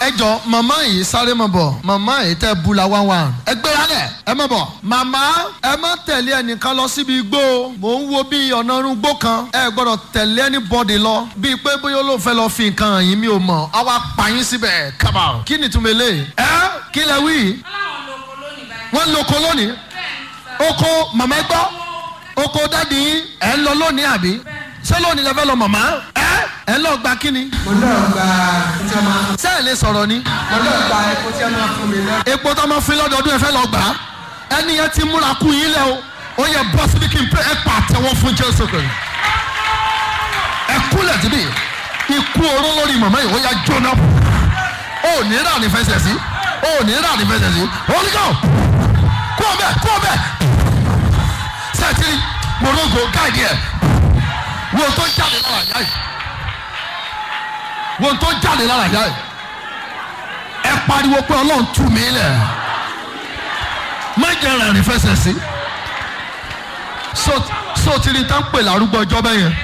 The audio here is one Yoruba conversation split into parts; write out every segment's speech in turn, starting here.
ẹ jọ màmá yìí sáré mọ̀ bọ̀ màmá yìí tẹ́ bu la wá wá ẹ gbéra lẹ̀ ẹ mọ̀ bọ̀ màmá ẹ má tẹ̀lé ẹnìkan lọ síbi igbó o mò ń wo bí ọ̀nà irúgbó kan ẹ gbọ́dọ̀ tẹ̀lé anybody lọ bíi pé bóyá ló fẹ́ lọ fi nǹkan hàn yín mi ò mọ̀ á wá pa yín síbẹ̀ kábà kí ni túnbẹ̀ lé ẹ kí lẹ wí wọ́n lo oko lónìí oko màmá gbọ́ oko dáàdi yín ẹ̀ ń lọ lónìí àbí ṣé lónìí lẹ fẹ́ lọ màmá ẹ ẹ lọ gba kí ni mo náà gba tí a máa ṣé ẹ lè sọ̀rọ̀ ni mo náà gba epo tí a máa fún mi náà. epo tó máa fi lọ́dọọdún ẹ fẹ́ lọ gbà á ẹni yẹn ti múra kú yín lẹ o ó yẹ bọ́ síbi kí n pé ẹ pa àtẹwọ́ fún jésù kìrì ẹ kúlẹ̀ síbi ikú oró lórí màmá yìí ó yà jóná ó ní rà ní fẹsẹ̀ sí ó ní rà ní fẹsẹ̀ sí olùkọ́ kú ọbẹ̀ kú ọbẹ̀ sẹ́tìrì morogo gáàdì ẹ̀ wo tó jáde lára àyà yìí wo tó jáde lára àyà yìí ẹ pariwo pé ọlọ́run tú mi lẹ̀ má jẹ́ rẹ̀ ní fẹsẹ̀ sí so so ti rí tá ń pè lárúgbó ọjọ́ bẹ́ẹ̀ yẹn.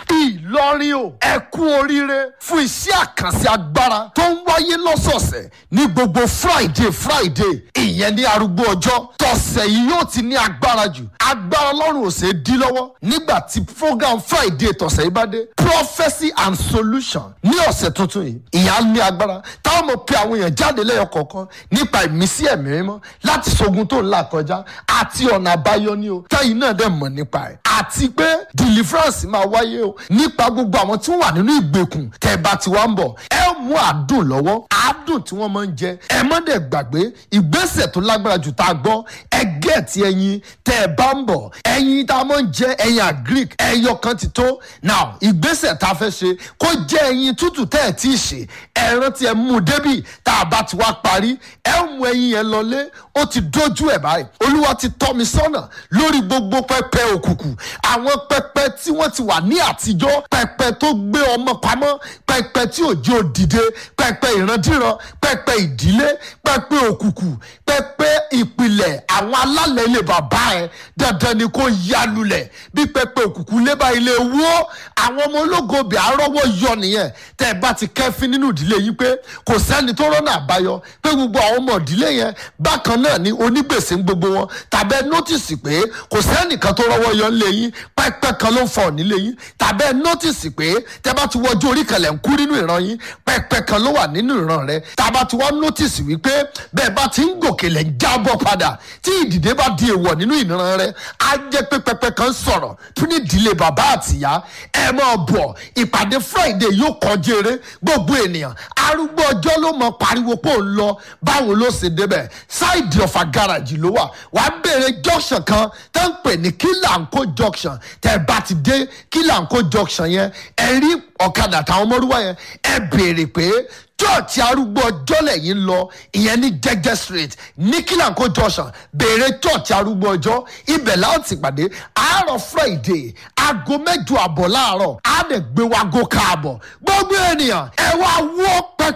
ìlọrin o ẹ kú oríire fún iṣẹ́ àkànṣe agbára tó ń wáyé lọ́sọ̀ọ̀sẹ̀ ní gbogbo friday friday ìyẹn ní arúgbó ọjọ́ tọ̀sẹ̀ yìí yóò ti ní agbára jù agbára ọlọ́run ò ṣe é dí lọ́wọ́ nígbà tí program friday tọ̀sẹ̀ yìí bá dé prophecy and solution ní ọ̀sẹ̀ tuntun yìí ìyá ní agbára táwọn mọ̀ pé àwọn èèyàn jáde lẹ́yọ kọ̀ọ̀kan nípa ìmísí ẹ̀mí mímọ́ láti ṣogun tó ń là kọjá àti ọ̀nà àbáyọ ní o táyì náà dẹ̀ mọ̀ nípa ẹ̀ àti pé deliverance máa wáyé o nípa gbogbo àwọn tí wọ́n wà nínú ìgbèkùn tẹ́ ẹ bá ti wá ń bọ̀ ẹ mú àdùn lọ́wọ́ àdùn tí wọ́n máa ń jẹ ẹ má dẹ̀ gbàgbé ìgbésẹ̀ tó lágbára jù tá a gbọ́ ẹ gẹ̀ẹ́tì ẹyin tẹ́ ẹ bá ń bọ̀ ẹyin tá a máa ń jẹ ẹyin agric ẹyọ kan ti tó now ìgbésẹ̀ tá a fẹ́ ṣe kó jẹ́ ẹyin tútù tẹ́ ẹ tí ì ṣe ẹ rántí ẹ mú un débì tá a bá ti wá parí ẹ mú ẹyin yẹn lọlé ó ti dójú ẹ báyìí olúwa ti tọ́ mi sọ́nà lórí gbogbo pẹpẹ òkùnkùn àwọn pẹpẹ tí wọ́n ti wà ní àtijọ́ pẹpẹ tó gbé ọmọ pamọ́ pẹpẹ tí òjò dìde pẹpẹ ìrandíran pẹpẹ ìdílé pẹpẹ òkùnkùn pẹpẹ ìpìlẹ̀ àwọn alálẹ̀ ilé bàbá ẹ dandan ni kò yálulẹ̀ bí pẹpẹ òkùnkùn lébà ilé wó àwọn ọmọ ológo bẹ̀ àrọ́wọ́ yọ nìyẹn tẹ́ ẹ bá ti kẹ́fín nínú ìdílé yìí pé kò sẹ́ni tó rọ́nà àbáyọ pé gbogbo àwọn ọmọ ìdílé yẹn bákan náà ni onígbèsè ń gbogbo wọn tàbẹ́ nọ́tìsì pé kò sẹ́nìkan tó rọ́wọ́ yọ ńlẹ̀ yín pẹ́pẹ́ kan ló ń fọ̀ nílé yín tàbẹ́ nọ́tìsì pé tẹ́ bá ti wọjú orí kan lẹ̀ ń kú nínú ìran yín pẹ́pẹ́ kan ló wà nínú ìran rẹ tàbá ti wá nọ́tìsì wípé bẹ́ẹ̀ bá ti ń gòkè lẹ̀ ń jábọ̀ padà tí ìdìde bá di èèwọ̀ nínú ìran rẹ á jẹ́ pé pẹ́pẹ́ kan sọ̀rọ̀ tún ní ìdílé bàbá àtìyá ẹ máa bọ̀ ìpàdé friday yóò kọjú eré gbogbo ènìyàn arúgbó ọjọ́ ló mọ pariwo pé òun lọ báwo ló ṣe débẹ̀ ṣáìdì ọ̀fà gáràjì ló wà wàá béèrè junction kan tó ń pè ní kílàǹkó junction tẹ́ ẹ bá ti dé kílàǹkó junction yẹn ẹ rí ọ̀kadà táwọn ọmọlúwa yẹn ẹ béèrè pé church arúgbó ọjọ́ lẹ́yìn lọ ìyẹn ní jẹ́jẹ́ street ní kílàǹkó junction béèrè church arúgbó ọjọ́ ibẹ̀ láti pàdé àárọ̀ friday aago mẹ́jọ àbọ̀ láàárọ̀ á dẹ̀ gbé wa gò káàbọ̀ gbogbo ènìyàn ẹ wá wọ́ pẹ́